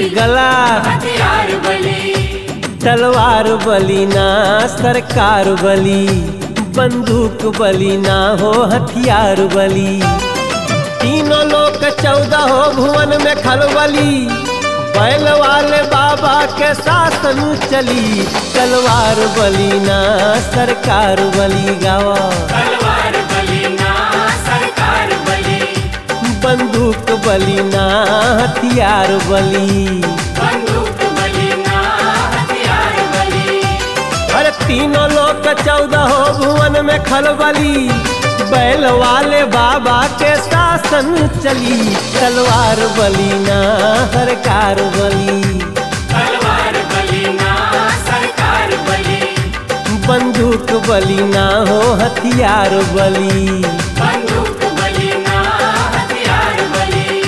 गला हथियार बली तलवार बली ना सरकार बली बंदूक बली ना हो हथियार बली तीनों लोग चौदह हो भुवन में खलबली बैल वाले बाबा के शासन चली तलवार बली ना सरकार बली गावा तलवार बली ना सरकार बली बंदूक बली ना हथियार बली बंदूक बली ना हथियार बली अरे तीनों लोग चौदह हो भुवन में खलबली बैल वाले बाबा के शासन चली तलवार बली ना सरकार बली तलवार बली ना सरकार बली बंदूक बली ना हो हथियार बली बंदूक बली ना हथियार बली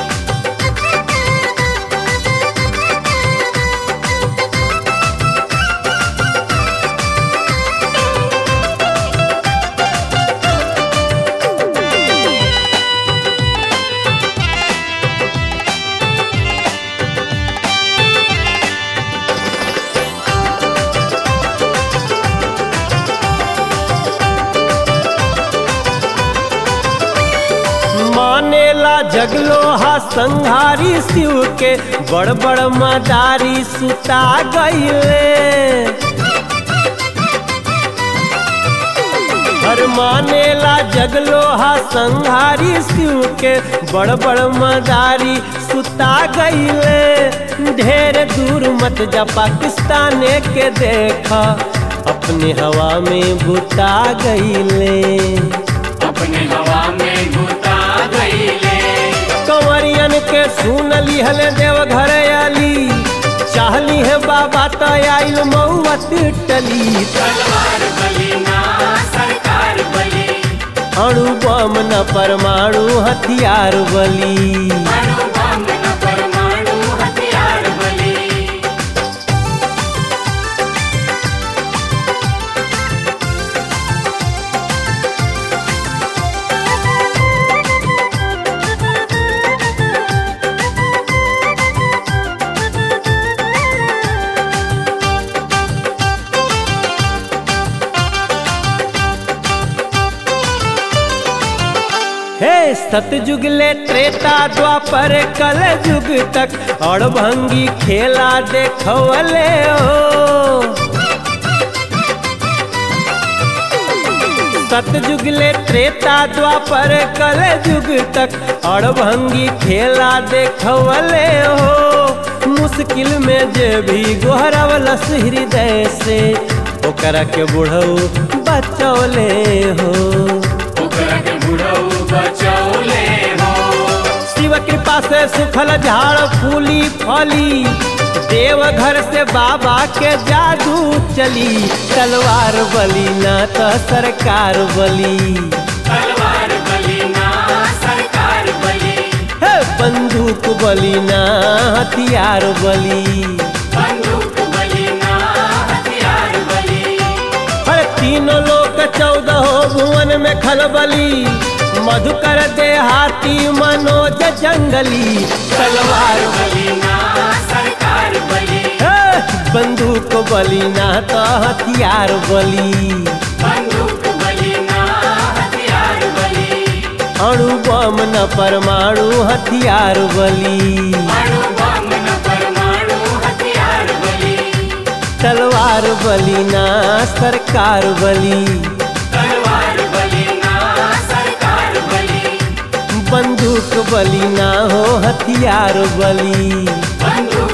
मानेला जगलोहा संहारी शिव के बड़ बड़ मदारी सुता गईले हर मानेला जगलोहा संहारी शिव के बड़ बड़ मदारी सुता गईले ढेर दूर मत जा पाकिस्तान के देखा अपने हवा में बुता गईले अपने हवा में घुता गईले कंवरियन के सुन लिहल देव घर आली चाहली है बाबा तो आइल मऊवत टली तलवार बली ना सरकार बली अणु बम न परमाणु हथियार बली अणु बम न परमाणु हथियार बली हे सतयुग ले त्रेता द्वापर कल युग तक और भंगी खेला देखवले हो सतयुग ले त्रेता द्वापर कल युग तक और भंगी खेला देखवले हो मुश्किल में जे भी गोहरवलस हृदय से ओकरा के बुढ़ऊ बचौले हो ओकरा के बुढ़ऊ बचौले हो शिव कृपा से सुखल झाड़ फूली फली देव घर से बाबा के जादू चली तलवार बली ना तो सरकार बली तलवार बली ना सरकार बली हे बंदूक बली ना हथियार बली बंदूक बली ना हथियार बली हर तीनों लोग चौदह भुवन में खलबली मधुकर देहाती मनोज जंगली तलवार बली ना सरकार बली हे, बंदूक बली ना तो हथियार बली बंदूक बली ना हथियार बली अणु बम न परमाणु हथियार बली अणु बम न परमाणु हथियार बली तलवार बली ना सरकार बली तलवार बली ना सरकार बली बंदूक बली ना हो हथियार बली बंदूक